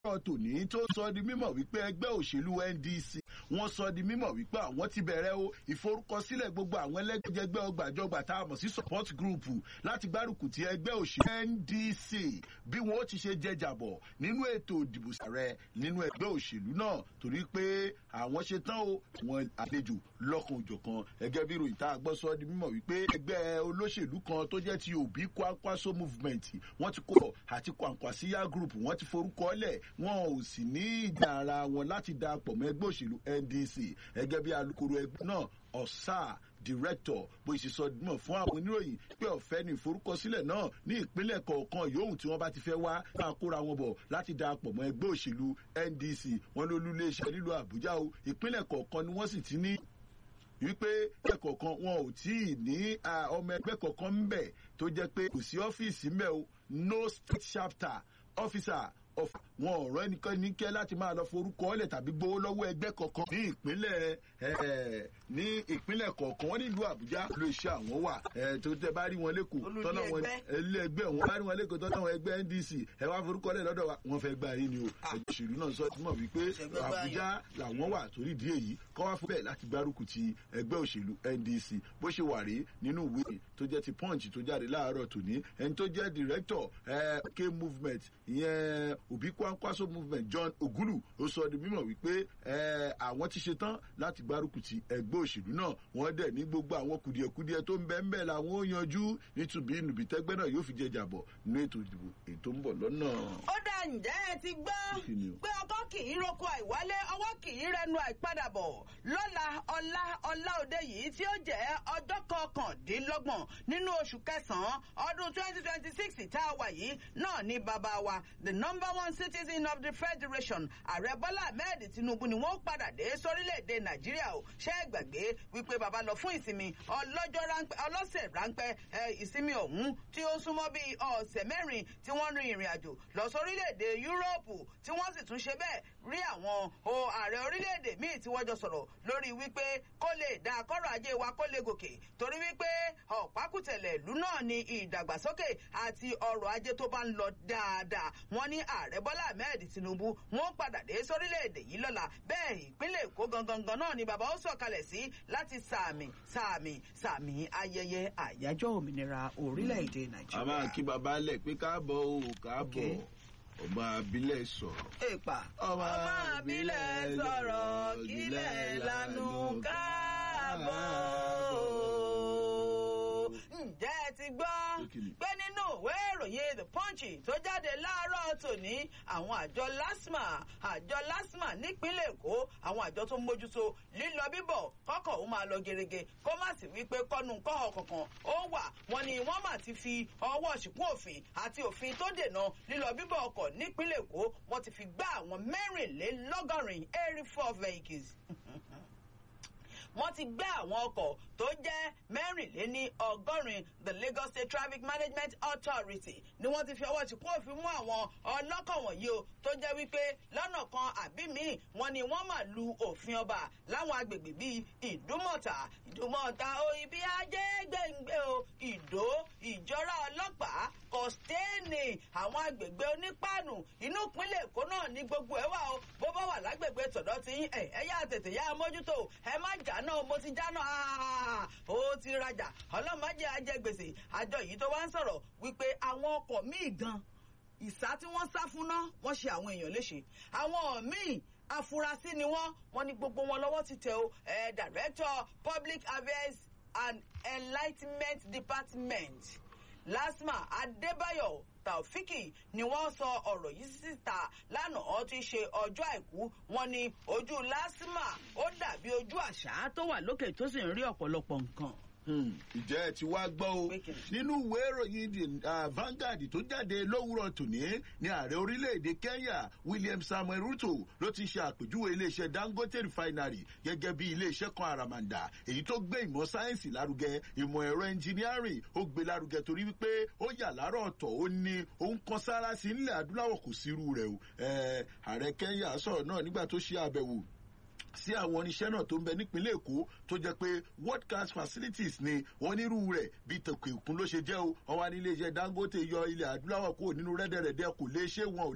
láàárọ̀ tòní tó sọ di mímọ̀ wípé ẹgbẹ́ òṣèlú ndc wọ́n sọ di mímọ̀ wípé àwọn ti bẹ̀rẹ̀ o ìforúkọsílẹ̀ gbogbo àwọn ẹlẹ́gbẹ́jẹgbẹ́ ọgbàjọgbà tá a mọ̀ sí support group láti gbárùkù ti ẹgbẹ́ òṣèlú ndc bí wọ́n ti ṣe jẹjàbọ̀ nínú ètò ìdìbò sàrẹ nínú ẹgbẹ́ òṣèlú náà torí pé àwọn ṣe tán o wọn àlejò lọ́kàn òjọ̀kan ẹgẹ́ bí ròyìn tá a gbọ́ sọ di mímọ̀ wípé ẹgbẹ́ olóṣèlú kan tó jẹ́ ti òbí kwakwaso movement wọ́n ti kó àti kwankwasiya group wọ́n ti forúkọ lẹ̀ wọn ò sì ní ìjà ara wọn láti darapọ̀ mọ́ ẹgbẹ́ òṣèlú ndc ẹgẹ́ bí alukoro ẹgbẹ́ náà ọ̀sà director bó ṣe sọ mọ̀ fún àwọn oníròyìn pé ọ̀fẹ́ ní ìforúkọsílẹ̀ náà ní ìpínlẹ̀ kọ̀ọ̀kan yòówù tí wọ́n bá ti fẹ́ wá máa kóra wọn bọ̀ láti darapọ̀ mọ́ ẹgbẹ́ òṣèlú ndc wọn ló lú iléeṣẹ́ nílùú àbújá o ìpínlẹ̀ kọ̀ọ̀kan ni wọ́n sì ti ní wípé ẹgbẹ́ kọ̀ọ̀kan wọn ò tí ì ní ọmọ ẹgbẹ́ kọ̀ọ̀kan ń bẹ̀ tó jẹ́ pé kò sí ọ́fíìsì ń bẹ̀ o no state chapter officer of wọn ọ̀rọ̀ ẹnìkan ní kẹ́ láti máa lọ forúkọ ọ̀lẹ̀ tàbí gbowó lọ́wọ́ ẹgbẹ́ kọ̀ọ̀kan ní ìpínlẹ̀ ní ìpínlẹ̀ kọ̀ọ̀kan wọn nílùú àbújá ló iṣẹ́ àwọn wà tó tẹ bá rí wọn lẹ́kọ̀ọ́ tọ́nà wọn ilé ẹgbẹ́ wọn bá rí wọn lẹ́kọ̀ọ́ tọ́nà wọn ẹgbẹ́ ndc ẹ wá forúkọ ọ̀lẹ̀ lọ́dọ̀ wa wọn fẹ́ gbà yín ni o ẹgbẹ́ òṣèlú náà sọ ti mọ̀ wípé àbújá làwọn wà torí ìdí èyí kọ́ wá fún bẹ́ẹ̀ láti gbárùkù ti ẹgbẹ́ òṣèlú ndc bó ṣe wà rí nínú ìwé tó jẹ́ ti punch tó jáde láàárọ̀ tòní ẹni tó jẹ́ director k movement ìyẹn òbí kwankwaso movement john ogulu ó sọ di mímọ̀ wípé àwọn ti ṣetán láti gbárùkù ti ẹgbẹ́ òṣèlú náà wọ́n dẹ̀ ní gbogbo àwọn kùdìẹ̀kudiẹ tó ń bẹ́ ń bẹ́ làwọn ó yanjú nítubí nùbí tẹ́gbẹ́ náà yóò fi jẹ jàbọ̀ nínú ètò ìdìbò ètò ń bọ̀ lọ́nà. ó dà ǹjẹ́ ẹ ti gbọ́ pé ọkọ kì í roko àìwálé ọwọ́ kì í rẹnu àìpadàbọ̀ lọ́la ọlá ọlá òde yìí tí ó jẹ́ ọjọ́ kọkàndínlọ́gbọ̀n nínú oṣù kẹsàn-án ọdún twenty twenty six tá a wà yìí náà ní bàbá wa the number one citizen of the federation ààrẹ bọ́lá ahmed tinubu ni wọ́n padà dé sórílẹ̀‐èdè nàìjíríà o ṣé ẹ gbàgbé wípé bàbá lọ fún ìsinmi ọlọ́jọ́ ráńpẹ́ ọlọ́sẹ̀ ráńpẹ́ ìsinmi ọ̀hún tí ó súnmọ́ bíi ọ̀sẹ̀ mẹ́rin tí wọ́n rin ìrìn àjò lọ sórílẹ̀‐èdè yúróòpù tí wọ́n sì tún ṣe bẹ́ẹ̀ rí àwọn ààrẹ orílẹ̀‐èdè míì tí wọ́n jọ sọ̀rọ̀ lórí wípé kó lè dá akọ́rọ̀ ajé wa kó lè gòkè torí wípé ọ̀pákùtẹ̀lẹ̀ ìlú náà ni ìdàgbàsókè àti ọrọ̀ ajé tó bá ń lọ dáadáa wọ́n ní ààrẹ bọ́lá ahmed tinubu wọ́n padà dé sórílẹ̀‐èdè yìí lọ́la bẹ́ẹ̀ ìpínlẹ̀ èkó gangan náà ni bàbá ó sọ̀kalẹ̀ sí láti sàmì sàmì sàmì ayẹyẹ àyájọ́ òmìnira orílẹ̀‐èdè nàìjíríà. a máa kí baba lẹ̀ pé káàbọ̀ o káàbọ̀ ọmọ abilẹ̀ sọ̀rọ̀. èèpà ọmọ abilẹ̀ sọ̀rọ̀ kílẹ̀ lanu káàbọ̀. ǹjẹ́ ẹ ti gbọ́ pé nínú ìwé ìròyìn the punch tó jáde láàárọ̀ tòní àwọn àjọ lasma àjọ lasma nípínlẹ̀ èkó àwọn àjọ tó ń mójútó lílọ bíbọ̀ kọ́kọ̀ ó máa lọ gerege kó má sì wípé kọ́nu kọ́họ̀ kankan ó wà wọ́n ní wọ́n mà ti fi ọwọ́ ṣìkún òfin àti òfin tó dènà lílọ bíbọ̀ ọkọ̀ nípínlẹ̀ èkó wọ́n ti fi gbá àwọn mẹ́rìnlélọ́gọ́rin eighty four vehicles wọ́n ti gbé àwọn ọkọ̀ tó jẹ́ mẹ́rìnléní ọgọ́rin the lagos state traffic management authority ni wọ́n ti fi ọwọ́ tìkú òfin mú àwọn ọlọ́kọ̀ wọ̀nyí o tó jẹ́ wípé lọ́nà kan àbí míì wọ́n ní wọ́n máa lu òfin ọba láwọn agbègbè bíi ìdúmọ̀tà ìdúmọ̀tà o ibi ajé gbẹ̀ngbẹ̀ o ìdó ìjọra ọlọ́pàá kọ́stéènì àwọn agbègbè onípàànù inú ìpínlẹ̀ èkó náà ní gbogbo ẹ̀ wà o bó bá wà lágbègbè tọ̀dọ̀ tí ẹ̀ ẹ̀ yá tètè yá mójútó ẹ má jà náà mo ti jáná ó ti rajà ọlọ́mọdé ajẹgbèsè àjọ yìí tó wá ń sọ̀rọ̀ wípé àwọn ọkọ̀ míì gan ìsá tí wọ́n sá fún náà wọ́n ṣe àwọn èèyàn léṣe àwọn míì afurasí ni wọ́n wọ́n ní gbogbo wọn lọ́wọ́ ti tẹ o ẹ̀ director public affairs and enlightenment department lasma adébáyọ̀ taofiki ni wọ́n sọ ọ̀rọ̀ yìí síta lánàá tí í ṣe ọjọ́ àìkú wọn ni ojú lásìmà ó dàbí ojú àṣà tó wà lókè tó sì ń rí ọ̀pọ̀lọpọ̀ nǹkan. ìjẹ́ ẹ ti wá gbọ́ o nínú ìwé ìròyìn Vanguard tó jáde lówùrọ̀ tòní ní ààrẹ orílẹ̀-èdè Kenya William Samuel Ruto ló ti ṣe àpèjúwe iléeṣẹ́ Dangote refinery gẹ́gẹ́ bí iléeṣẹ́ kan àràmàǹdà èyí tó gbé ìmọ̀ sáyẹ́ǹsì lárugẹ ìmọ̀ ẹ̀rọ engineering ó gbé lárugẹ torí wípé ó yà láàárọ̀ ọ̀tọ̀ ó ní òun kan sára sí nílẹ̀ adúláwọ̀ kò sí irú rẹ̀ o ààrẹ Kenya sọ̀rọ̀ náà nígbà tó ṣe àbẹ̀wò sí àwọn oníṣẹ́ náà tó ń bẹ nípínlẹ̀ èkó tó jẹ́ pé world class facilities ni wọ́n nírú rẹ̀ bíi tòkè òkun ló ṣe jẹ́ o wọ́n wá ní iléeṣẹ́ dangote yọ ilẹ̀ adúláwọ̀ kúrò nínú rẹ́dẹ̀rẹ̀dẹ̀ kò lè ṣe wọn ò